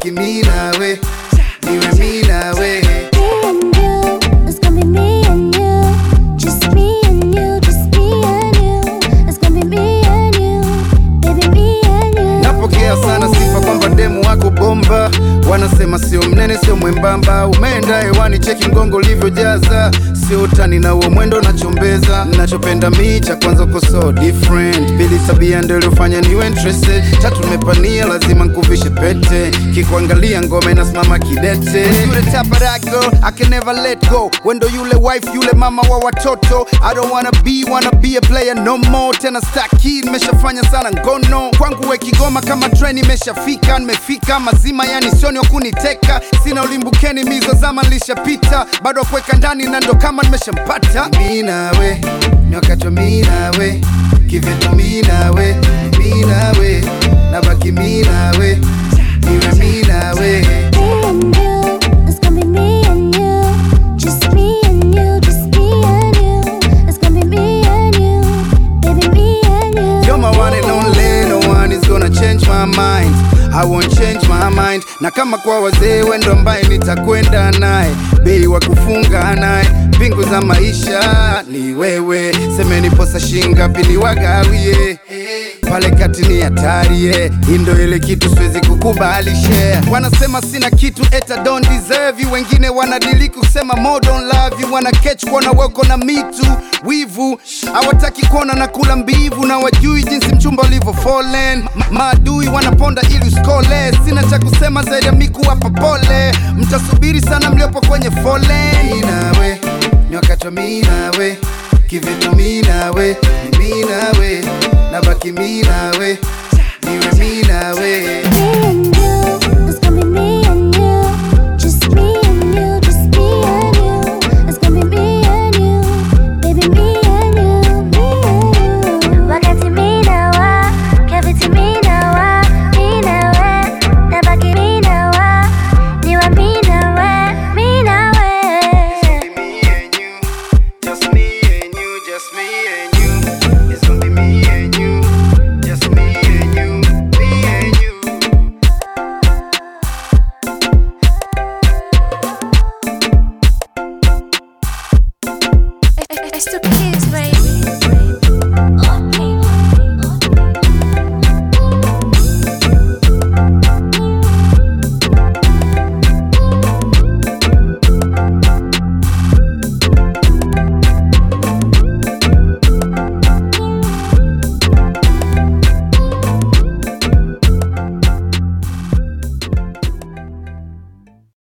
nabaki mi nawe niwe mi nawe Me and you, it's gonna be me and you. Just me and you, just me and you. It's gonna be me and you, baby, me and you. napokea sana sifa kwamba demu wako bomba wanasema sio mnene sio mwembamba umeenda hewani cheki mgongo ulivyojaza sio utani na uo mwendo nachombeza nachopenda mi cha kwanza uko so different pili tabia ndio iliyofanya niwe interested tatu nimepania lazima nkuvishe pete kikuangalia ngome nasimama kidete yule type of that girl I can never let go wendo yule wife yule mama wa watoto I don't wanna be wanna be a player no more tena staki nimeshafanya sana ngono kwangu we kigoma kama train imeshafika nimefika mazima yani sioni wa kuniteka sina ulimbukeni mizo zama nilishapita bado kuweka ndani na ndo kama nimeshampata mi nawe ni wakati wa mi nawe kivitu mi nawe mi nawe nabaki mi nawe niwe mi nawe Me and you, it's gonna be me and you. Just me and you, just me and you. It's gonna be me and you, baby, me and you. You're my one and only, no one is gonna change my mind. I won't change my mind. Na kama kwa wazee wendo ambaye nitakwenda naye, bei wa kufunga naye, mbingu za maisha ni wewe. Semeni posa shingapi ni wagawie pale kati ni hatari yeah. Hii ndo ile kitu siwezi kukubali share. Wanasema sina kitu eta don't deserve you, wengine wanadiliki kusema more don't love you, wana catch kuona weko na mitu wivu, hawataki kuona na kula mbivu, na wajui jinsi mchumba ulivyo fallen. Ma- Maadui wanaponda ili uskole, sina cha kusema zaidi ya miku hapa pole, mtasubiri sana mliopo kwenye foleni. Nawe ni wakati wa mi nawe kivitu mi nawe ni mi nawe nabaki mi nawe